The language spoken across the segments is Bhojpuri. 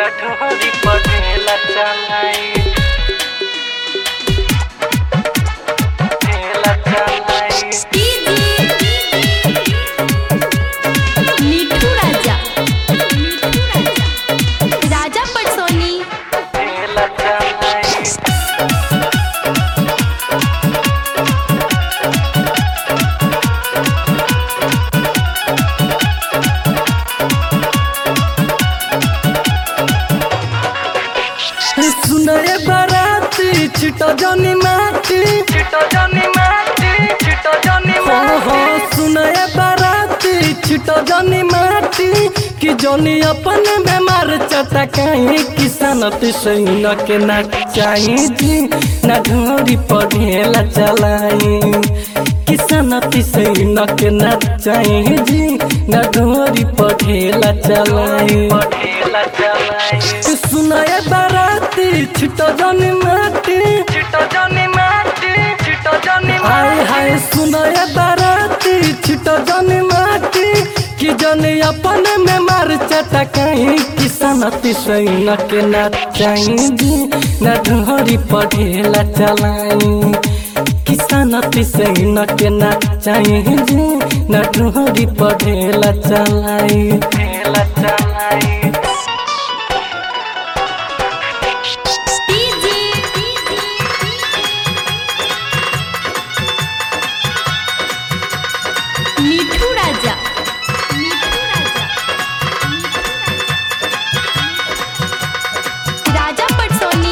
ढोरी पढ़ेला चलाई ढेला चलाई मिठू राजा मिठू राजा राजा पटसोनी ढेला चलाई सुनरे बाराती छिटो जनी माटी छिटो जनी माटी छिटो जनी हो हो माटी सुनरे बाराती छिटो जनी माटी कि जनी अपन बेमार चटकाई किसान तिसैन के ना चाही जी ना ढोरी पढ़ेला चलाई किसान तिसैन के ना चाही जी ना ढोरी पढ़ेला चलाई पढ़ेला चलाई सुनए बाराती छिटो जनी माटी छिटो जनी माटी छिटो जनी हाय माटी हाय सुनए बाराती छिटो जनी माटी कि जनी अपन में मार चटकाई किसान तिसैन के ना चाही जी ना ढोरी पढ़ेला चलाई किसान तिसैन के ना चाही जी ना ढोरी पढ़ेला चलाई ढेला चलाई मिठू राजा मिठू राजा राजा पटसोनी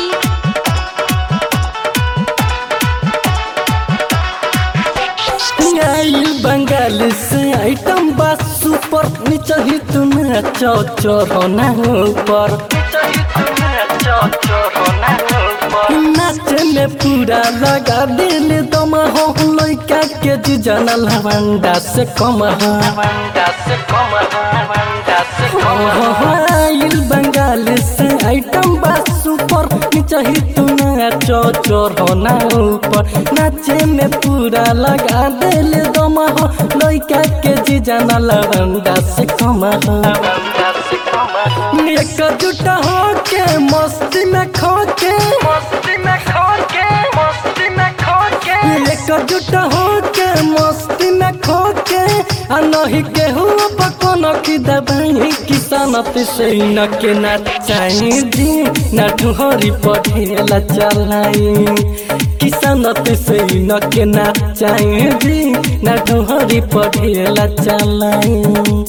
आइल बंगाल से आइटम बस सुपर नीचे ही तुम्हें चौचर होना ऊपर चाहिए तुम्हें चौचो होना ऊपर नाचे में पूरा लगा दिल दम हो लइका के जी जानल हवंडा से कम हो वंडा से कम वंडा से कम आइल बंगाल से आइटम बस सुपर नीचे ही तुम्हें चौचर होना ऊपर नाचे में पूरा लगा दिल दम हो लइका के जी जानल हवंडा से कम हो वंडा से कम एकजुट होके मस्ती में खोके मस्ती में खो के मस्ती में खो के एकजुट होके मस्ती में खोके आ नहीं केहू पकोन की दबाई किसान से न के ना चाही जी ना ढोरी पढ़ेला चलाई किसान से न के ना चाही जी ना ढोरी पढ़ेला चलाई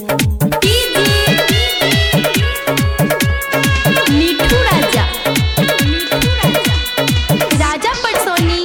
मिठू राजा मिठू राजा राजा पटसोनी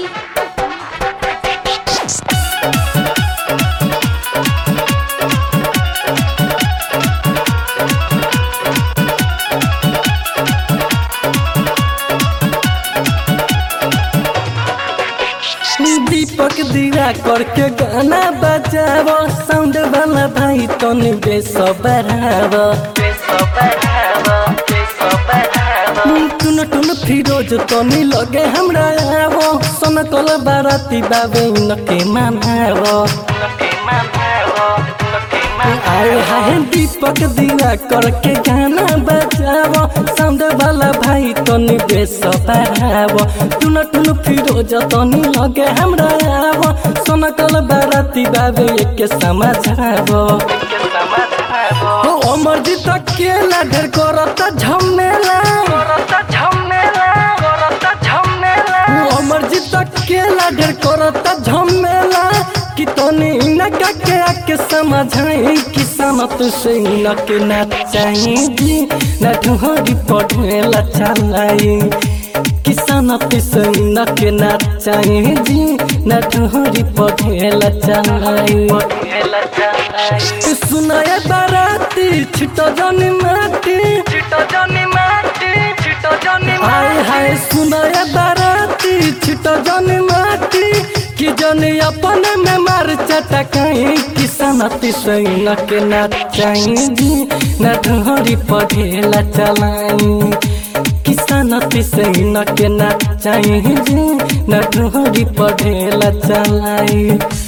दीपक दिया करके गाना बजावो साउंड वाला भाई तनी बेस बढ़ावो पेसो बढ़ावा पेसो बढ़ावा टुन टुन फिरोज तनी लगे हमरा आवो सन कल बाराती बाबे नके मानावो नके मनावो नके आए मनावो हाय दीपक दिया करके गाना बजावो साउंड वाला भाई तनी बेस बढ़ावो टुन टुन फिरोज तनी लगे हमरा आवो सन कल बाराती बाबे के समझावो के समझावो ओ अमरजीत अकेला ढेर करता झमेला करता झमेला करता झमेला ओ अमरजीत अकेला ढेर करता झमेला कि तनी इनका के आके समझाई किसान से इनके ना चाही जी ना ढोरी पढ़ेला चलाई किसान से इनके ना चाही जी ना ढोरी पढ़ेला चलाई पढ़ेला चलाई सुनाए बाराती छिटो जनी माटी छिटो जनी माटी छिटो जनी हाय माटी हाय सुनाए बाराती छिटो जनी माटी कि जनी अपन में मार चटकाई किसान तिसैन के ना चाही जी ना ढोरी पढ़ेला चलाई किसान तिसैन के ना चाही जी ना ढोरी पढ़ेला चलाई